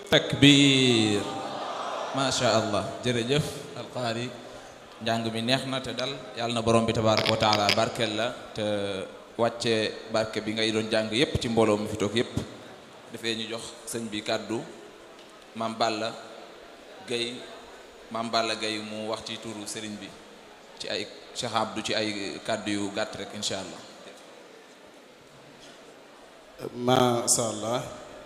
takbir macha allah jërëjëf alqaari njàng mi neex na te dal yàlla na borom bi tabaraka wa taala barkeel la te wàcce barke bi ngay doon jàng yépp ci mbooloo mi fi toog yépp dafee ñu jox sëñ bi kàddu maam Balla Gaye maam Balla Gaye mu wax ci turu sëriñ bi ci ay Cheikh Abdou ci ay kàddu yu gàtt rek incha allah masha allah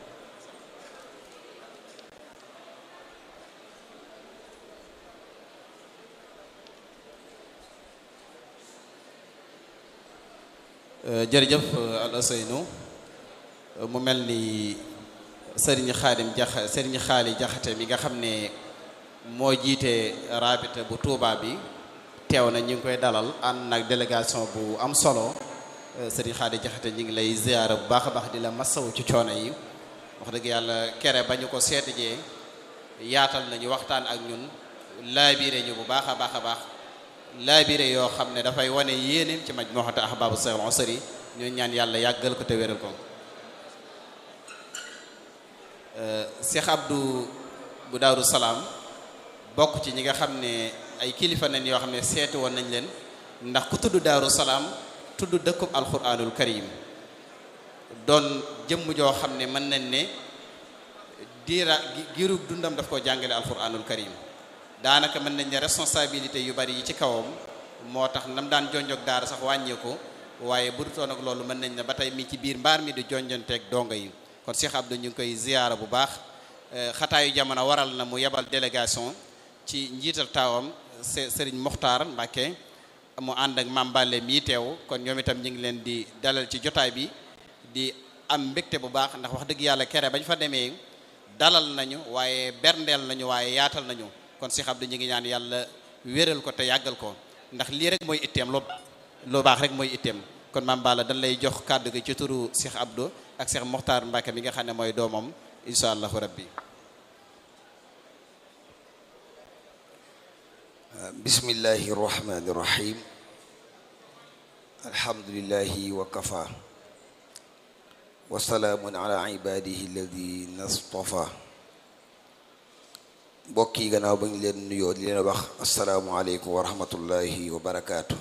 jërëjëf al Ousseynou mu mel ni sëriñ xaadim jax sëriñ xaali jaxate mi nga xam ne moo jiite rabita bu Touba bi teew na ñu ngi koy dalal ànd nag délégation bu am solo sëriñ xaali jaxate ñu ngi lay ziyaara bu baax a baax di la masawu ci coono yi wax dëgg yàlla kere ba ñu ko seetijee yaatal nañu waxtaan ak ñun laabire ñu bu baax a baax a baax laabire yoo xam ne dafay wane yéeneem ci maj moo xate ahbaabu Seex Usri ñu ñaan yàlla yàggal ko te wéral ko Cheikh Abdou bu Daaru Salaam bokk ci ñi nga xam ne ay kilifa nañ yoo xam ne seeti woon nañ leen ndax ku tudd Daaru Salaam tudd dëkkub alquranul karim doon jëmm joo xam ne mën nañ ne diira giirug dundam daf ko jàngale alquranul karim daanaka mën nañ ne responsabilité yu bari yi ci kawam moo tax nam daan jonjog daara sax wàññeeku waaye bu dutoon ak loolu mën nañ ne ba tey mi ci biir mbaar mi di jonjonteeg dongo yi kon Cheikh Abdou ñu ngi koy ziyaara bu baax xataayu jamono waral na mu yebal délégation ci njiital taawam Serigne Mokhtar Mbacke mu ànd ak Mame Balla mii teew kon ñoom itam ñu ngi leen di dalal ci jotaay bi di am mbégte bu baax ndax wax dëgg yàlla kere bañ fa demee dalal nañu waaye berndeel nañu waaye yaatal nañu kon Cheikh Abdou ñu ngi ñaan yàlla wéral ko te yàggal ko ndax lii rek mooy itteem loo loo baax rek mooy itteem kon Mame Balla dañ lay jox kàddu gi ci turu Cheikh Abdou ak Cheikh Mokhtar Mbacke mi nga xam ne mooy doomam insha allahu rabbi bismillahi irrahmani irrahim alhamdulilahi wa kafa wa salaamun ala ibadihi alladina stafa mbokk yi gannaaw ba ñu leen nuyoo di leen wax asalaamualeykum wa rahmatullahi wa barakaatu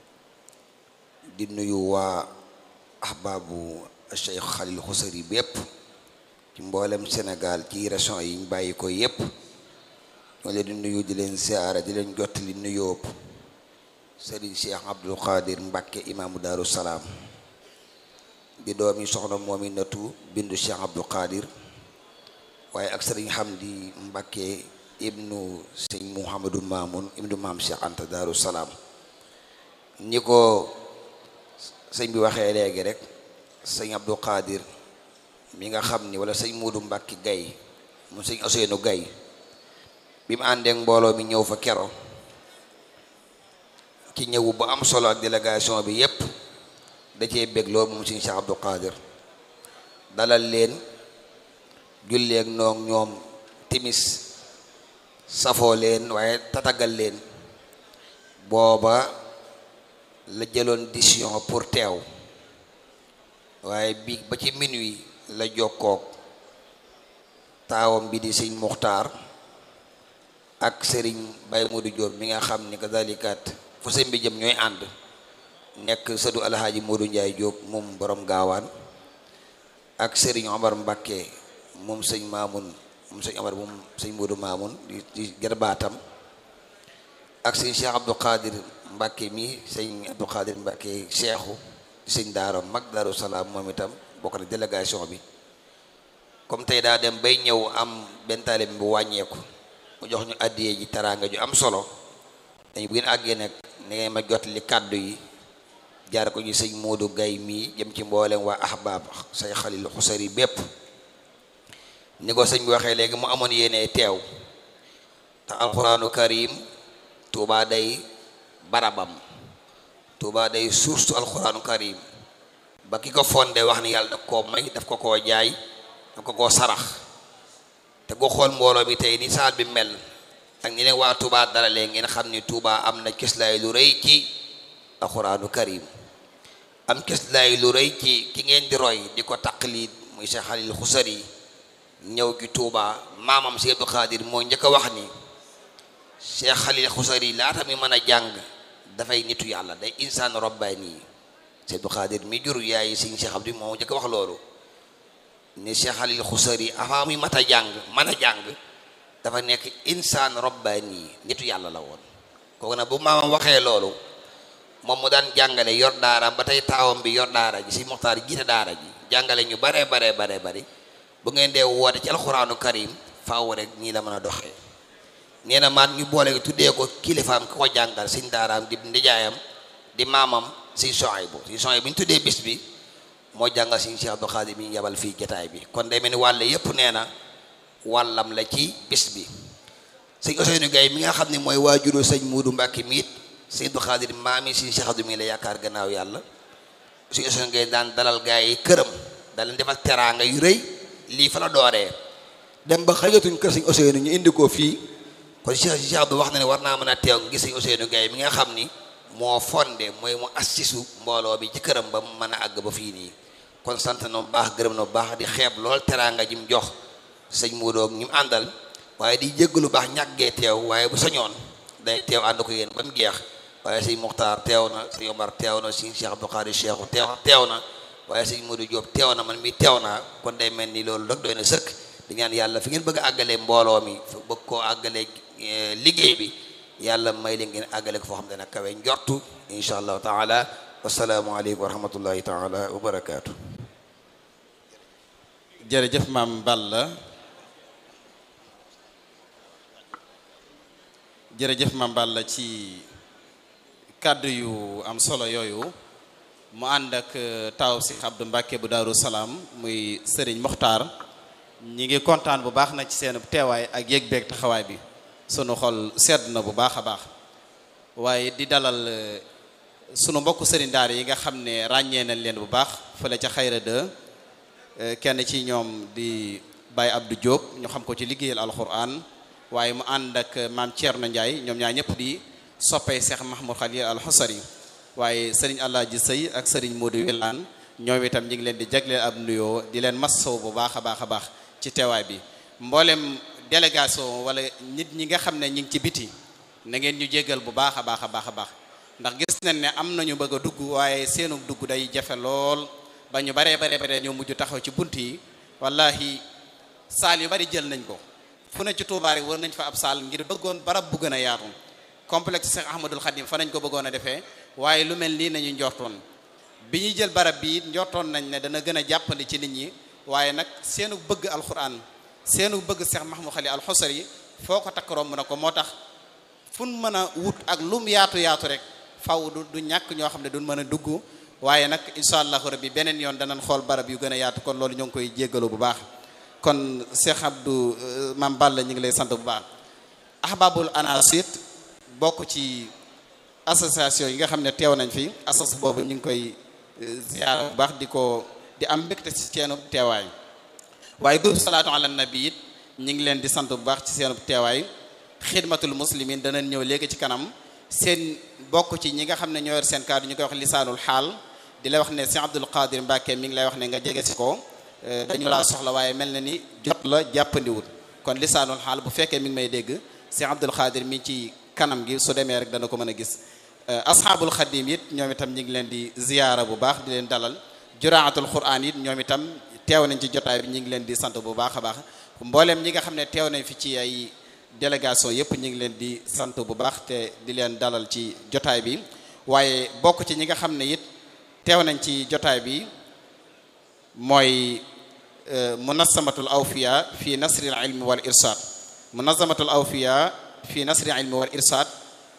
di nuyu waa ahbaabu Cheikh Khalil Xusari bépp ci mboolem Sénégal ci région yi ñu bàyyi ko yépp ñoo leen di nuyu di leen siyaara di leen jottali nuyoo Serigne Cheikh Abdul Qadir Mbacke imaamu Daaru Salaam di doomi soxna moomi natu bindu Cheikh Abdul Qadir waaye ak Serigne Hamdi Mbacke ibnu sëñ Mouhamadou Mamoun ibnu maam Cheikh Anta Daaru Salaam ñi ko sëñ bi waxee léegi rek sëñ Abdul Qadir mi nga xam ni wala sëñ Muudu Mbacke Gaye mu sëñ Ousseynou Gaye bi mu àndeek mbooloo mi ñëw fa kero ci ñëwu bu am solo ak délégation bi yépp da cee bég loolu moom sëñ Cheikh Abdou Qadir dalal leen julleek noog ñoom timis safoo leen waaye tatagal leen booba la jëloon décision pour teew waaye bi ba ci minuit la jokkook taawam bi di sëñ Muxtaar ak sëriñ Baye Modou Diop mi nga xam ni que dalikat fu sëñ bi jëm ñooy ànd nekk sëdu alhaaji Modou Ndiaye Diop moom borom gaawaan ak sëriñ Omar Mbakke moom sëñ Maamun moom sëñ Omar moom sëñ Modou Maamun di di jarbaatam ak sëñ Cheikh Abdou Qadir Mbakke mi sëñ Abdou Qadir Mbakke Cheikhu di sëñ Daaro mag Daaru Salaam moom itam bokk na délégation bi comme tey daa dem bay ñëw am benn taalibe bu wàññeeku mu jox ñu àddiyee ji teraanga ju am solo dañu bu ngeen àggee nag ni ngay ma jot li kàddu yi jaar ko ñu sëñ Modou Gaye mii jëm ci mboolem waa ahbaab say xalil xusari bépp ni ko sëñ bi waxee léegi mu amoon yéene teew te alquraanu karim tuubaa day barabam tuubaa day source alquraanu karim ba ki ko fondé wax ni yàlla daf koo may daf ko koo jaay daf ko koo sarax te go xool mbooloo bi tey ni saal bi mel ak ni leen waa Touba dalalee ngeen xam ni Touba am na cëslaay lu rëy ci alxuraanu karim am cëslaay lu rëy ci ki ngeen di roy di ko taqlid muy Cheikh Khalil Xusari ñëw gi Tuuba maamam si Abdou Khadir moo njëkk a wax ni Cheikh Khalil Xusari laata mi mën a jàng dafay nitu yàlla day insaan rabbaani si Abdou Khadir mi jur yaay Sëñ Cheikh Abdou moo njëkk a wax loolu ni Cheikh Khalil Xusari avant mi mat a jàng mën a jàng dafa nekk insaan rabbaani nitu yàlla la woon kooku nag bu maamam waxee loolu moom mu daan jàngale yor daara ba tey taawam bi yor daara ji si Muxtaar jiite daara ji jàngale ñu baree baree baree bari bu ngeen dee woote ci alxuraanu karim faaw rek ñii la mën a doxee nee na maan ñu boole tuddee ko kilifaam ki ko jàngal siñ daaraam di ndijaayam di maamam si Sohaybu si Sohaybu bi ñu tuddee bis bi moo jàngal siñ Cheikh Abdou Khadir bi ñu yabal fii jataay bi kon day mel ni wàll yépp nee na wàllam la ci bis bi sëñ Ousseynou Gaye mi nga xam ne mooy waajuru sëñ Muudu Mbàkke miit sëñ Abdou Khadir maami siñ Cheikh Abdou mi la yaakaar gannaaw yàlla sëñ Ousseynou Gaye daan dalal gaa yi këram da leen defal teraanga yu rëy lii fa la dooree dem ba xëyatuñ kër sëñ Ousseynou ñu indi ko fii kon Cheikh Cheikh Abdou wax na ne war naa mën a teew ngi sëñ Ousseynou Gaye mi nga xam ni moo fondé mooy mu assisu mbooloo bi ci këram ba mu mën a àgg ba fii nii kon sant na bu baax gërëm na bu baax di xeeb lool teraanga ji mu jox sëñ Muudoog ñi mu àndal waaye di jégg lu baax ñàggee teew waaye bu sañoon day teew ànd ko yéen ba mu jeex waaye sëñ Muxtaar teew na sëñ Omar teew na sëñ Cheikh Abdou Khadir Cheikhu teew teew na waaye sëñ Modou Diop teew na man mi teew naa kon day mel ni loolu rek doy na sëkk di ñaan yàlla fi ngeen bëgg a àggalee mbooloo mi fa bëgg koo àggalee liggéey bi yàlla may leen ngeen àggale ko foo xam ne nag kawe njortu insha allahu taala wasalaamualeykum wa rahmatullahi taala wa barakaatu jërëjëf maam Balla jërëjëf maam Balla ci kàddu yu am solo yooyu mu ànd ak taw si Abdou Mbàkke bu Daaru Salaam muy Sëriñ Moxtaar ñi ngi kontaan bu baax na ci seen teewaay ak yëg beeg taxawaay bi sunu xol sedd na bu baax a baax waaye di dalal sunu mbokku sëriñ daara yi nga xam ne ràññee nañ leen bu baax fële ca xayra de kenn ci ñoom di Baye Abdou Diop ñu xam ko ci liggéeyal alquran waaye mu ànd ak maam Thierno Ndiaye ñoom ñaar ñëpp di soppee Cheikh Mahmoud Khalil al Husari waaye sëriñ Alaaji Sëy ak sëriñ Modou Wilane ñoom itam ñu ngi leen di jagleel ab nuyoo di leen massaw bu baax a baax a baax ci teewaay bi mboolem délégation wala nit ñi nga xam ne ñi ngi ci biti na ngeen ñu jéggal bu baax a baax a baax a baax ndax gis nañ ne am nañu bëgg a dugg waaye seenu dugg day jafe lool ba ñu baree baree bare ñoo mujj taxaw ci bunt yi wallahi saal yu bari jël nañ ko fu ne ci Tuubaa rek war nañ fa ab saal ngir bëggoon barab bu gën a yaatu complexe Cheikh Ahmadul Khadim fa nañ ko bëggoon a defee waaye lu mel nii nañu njortoon bi ñuy jël barab bi it njortoon nañ ne dana gën a jàppandi ci nit ñi waaye nag seenu bëgg alquran seenu bëgg Cheikh Mahmoud Khalil al Husari foo ko takk romb na ko moo tax fu mu mën a wut ak lum yaatu yaatu rek faw du du ñàkk ñoo xam ne duñ mën a dugg waaye nag incha allahu rabbi beneen yoon danañ xool barab yu gën a yaatu kon loolu ñoo ngi koy jéggalu bu baax kon Cheikh Abdou Mam Balla ñu ngi lay sant bu baax ahbabul anasit bokk ci association yi nga xam ne teew nañ fi asas boobu ñu ngi koy ziyaara bu baax di ko di am mbégte ci seenu teewaay waaye groupe salaatu ala nabi it ñu ngi leen di sant bu baax ci seenu teewaay xidmatul muslimin danañ ñëw léegi ci kanam seen bokk ci ñi nga xam ne ñoo yor seen kaddu ñu koy wax lisaanul xaal di lay wax ne si Abdul Qadir Mbàkke mi ngi lay wax ne nga jege si ko dañu laa soxla waaye mel na ni jot la jàppandiwul kon lisaanul xaal bu fekkee mi ngi may dégg si Abdul Qadir mi ci kanam gi su demee rek dana ko mën a gis asxaabul xadim it ñoom itam ñu ngi leen di ziyaara bu baax di leen dalal juraatul quran it ñoom itam teew nañ ci jotaay bi ñu ngi leen di sant bu baax a baax mbooleem ñi nga xam ne teew nañ fi ci ay délégation yëpp ñu ngi leen di sant bu baax te di leen dalal ci jotaay bi waaye bokk ci ñi nga xam ne it teew nañ ci jotaay bi mooy munazamatul awfiya fi nasril ilmi wal irsaad munazamatul awfiya fi nasril ilmi wal irsaad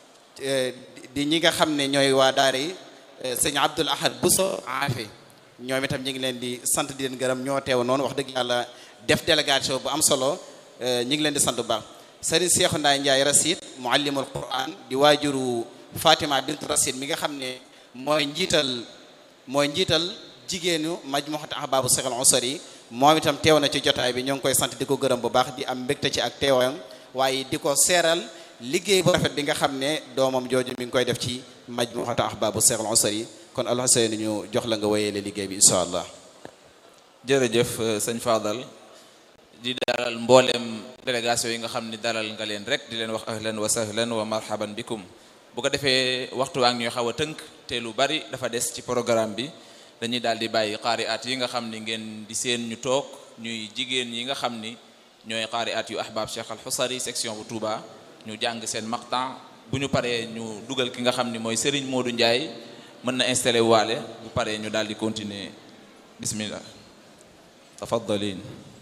di ñi nga xam ne ñooy waa daara yi sëñ Abdul Ahad Bousso Afe ñoom itam ñu ngi leen di sant di leen gërëm ñoo teew noonu wax dëgg yàlla def délégation bu am solo ñu ngi leen di sant bu baax sëriñ Seexu Ndaay Njaay Rasid muallimul Quran di waajuru Fatima bint Rasid mi nga xam ne mooy njiital mooy njiital jigéenu majmuhat ahbaabu Seexul Usari moom itam teew na ci jotaay bi ñoo ngi koy sant di ko gërëm bu baax di am mbégte ci ak teewam waaye di ko seeral liggéey bu rafet bi nga xam ne doomam jooju mi ngi koy def ci majmuhat ahbaabu Seexul Usari kon alxuseyni ñu jox la nga wéyeele liggéey bi incha allah jërëjëf sëñ Fadal di dalal mboolem délégation yi nga xam ni dalal nga leen rek di leen wax ahlan wa sahlan wa marhaban bikum bu ko defee waxtu waa ngi ñuy xaw a tënk te lu bari dafa des ci programme bi dañuy daal di bàyyi qaari at yi nga xam ni ngeen di seen ñu toog ñuy jigéen yi nga xam ni ñooy qaari at yu ahbab Cheikh Al Xusari section bu Touba ñu jàng seen maqtan bu ñu paree ñu dugal ki nga xam ni mooy Serigne Modou Ndiaye mën na installé waale bu paree ñu daal di continuer bismillah tafaddalin